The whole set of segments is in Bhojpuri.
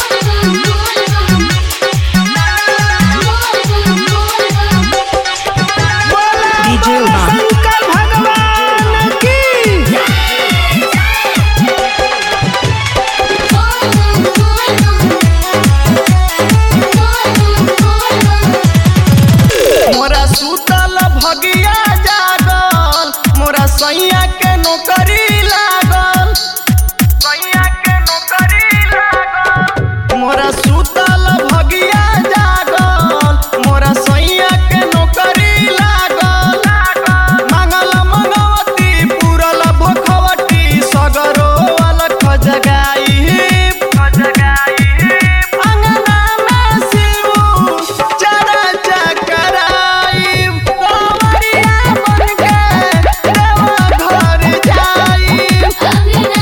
DJ Umang. शंकर भगवान की मोरा सुतल भगिया जागल मोरा सैया के नौकरी लागल सैया के नौकरी लागल मोरा सुतल भगिया जागल मोरा सैया के नौकरी लागल मांगल मंगवती पूरल भखवटी सगरो अलख जगाई अंगना में शिव चरा चकराई कंवरिया बनके देवा घर जाई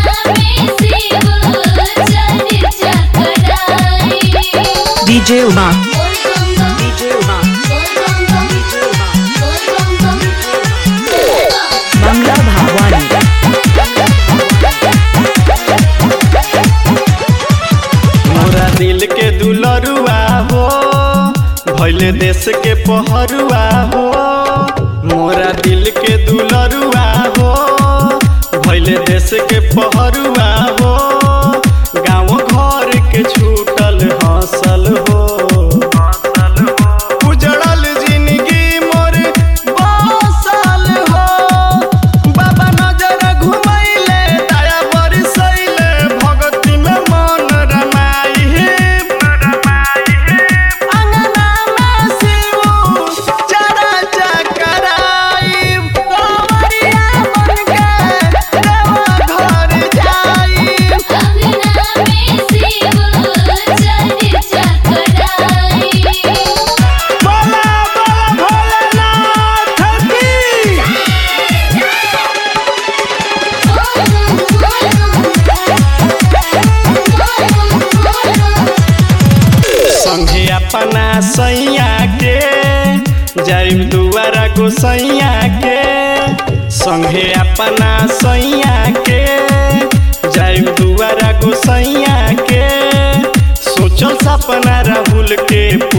DJ Umang. DJ Umang. Bangla Bhavani. मोरा दिल के दुलरुआ हो भैले देश के पहरुआ हो मोरा दिल के दुलरुआ हो भैले देश के पहरुआ हो गाँव घर के छूटल हंसल हो उजड़ल जिंदगी मोर बसल हो बाबा नजर घुमैले दया बरसैले भगती में मन रमाई अंगना में शिव चरा चकराई कंवरिया बनके देवा घर जाई बोला बोला भोलेनाथ की संघे अपना सैया के जाइब दुआरा गोसैया के संघे अपना सैया के जाइब दुआरा गोसैया के सोचल सपना राहुल के